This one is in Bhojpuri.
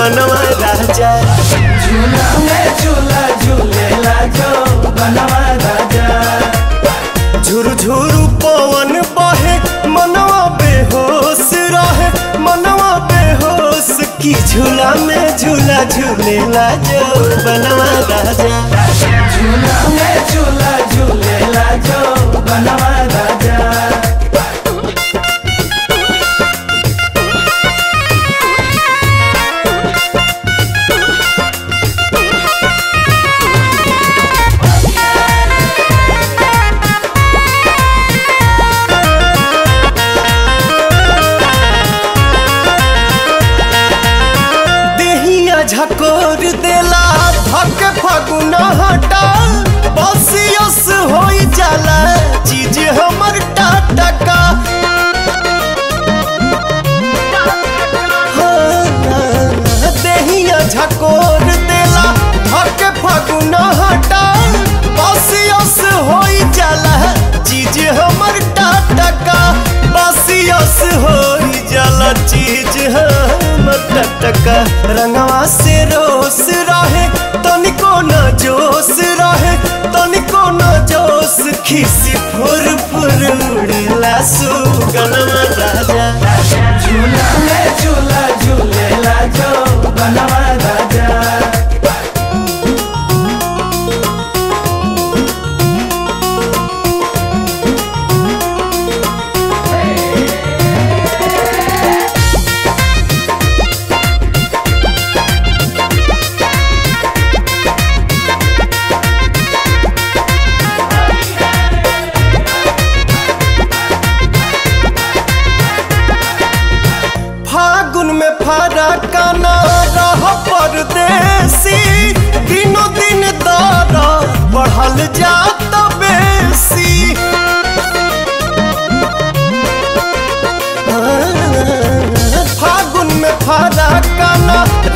बनवा राजा झूला में झूला झूलेला जो बनवा राजा झुरझुरु पवन बहे मनवा बेहोश रहे मनवा बेहोश की झूला में झूला झूलेला जो बनवा राजा झूला में झूला झूलेला जो बनवा राजा देहिया झकोर देला धक फगुना हटा बसियस होई जाला चीज हमर टाटका हाँ, देहिया झकोर देला धक फगुना हटा बसियस होई जाला चीज हमर टाटका बसियस होई जाला चीज हमर टटका रंगवा से रोस रहे तनिको न जोश रहे तनिको न जोश खिसी फुर फुर उड़ेला सुगनमा राजा झूला में झूला झूलेला जो बनवा राजा फागुन में फारा काना रह परदेसी दिनों दिन दर बढ़ल जात बेसी फागुन में फारा काना